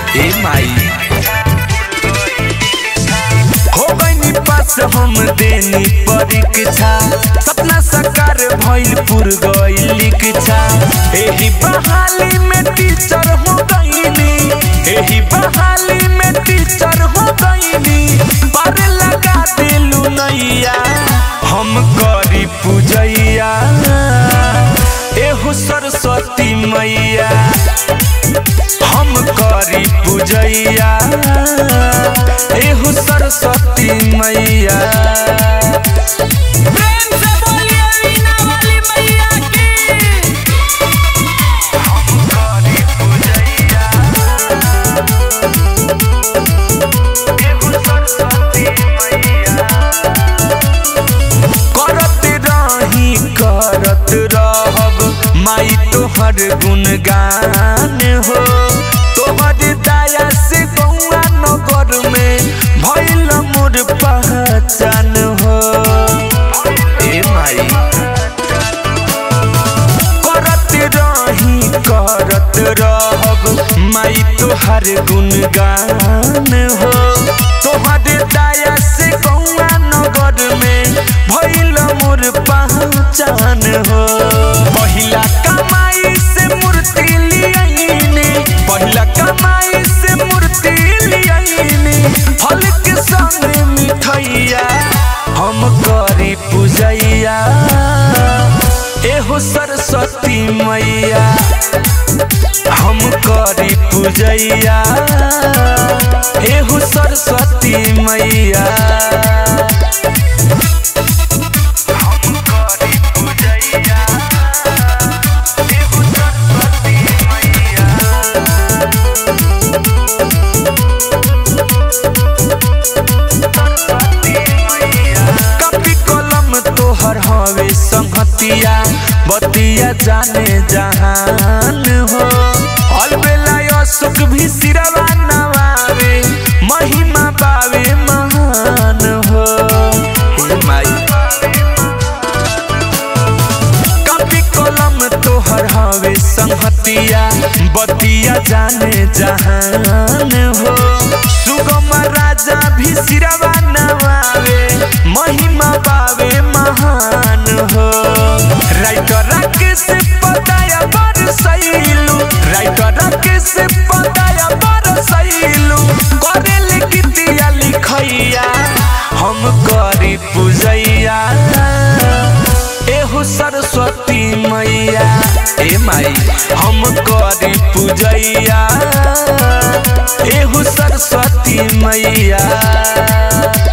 ए माई हो गईनी पास हम देनी परीक्षा सपना साकार भइल पुर गइल इच्छा एही बहाली में टीचर हो गईनी एही बहाली में टीचर हो गईनी पर लगा दिलू नैया हम करी पूजैया एहो सरस्वती मैया हम करी पूजैया एहो सरस्वती मैया प्रेम से बोलिए वीणा वाली मैया की करत रही करत रहब माई तोहर गुणगान हो तोहर दया से गौआ नगर में भइल मोर पहचान हो ए माई करत रही करत रहब माई तोहर गुणगान हो तोहर दया से गौआ नगर में भइल मोर पहचान हो पहिला कमाई से मूर्ति लियाइनी पहिला कमाई से मूर्ति लियाइनी फल के संग मिठैया हम करी पूजैया एहो सरस्वती मैया हम करी पूजैया एहो सरस्वती मैया हम करी पूजैया एहो सरस्वती मैया कपी कलम तोहर हवे संगतिया बतिया जाने जहान हो अलबेला सुख भी सिरवा नवावे महिमा बावे महान हो हे माई कपी कलम तोहर हवे संगतिया बतिया जाने जहान हो सुगम राजा भी सिरवा नवावे महिमा पावे महान हो राइटर राकेश पताया बर सैलू राइटर राकेश पताया बर सैलू करेल गीतिया लिखैया हम करी पूजैया एहो सरस्वती मैया ए माई हम करी पूजैया एहो सरस्वती मैया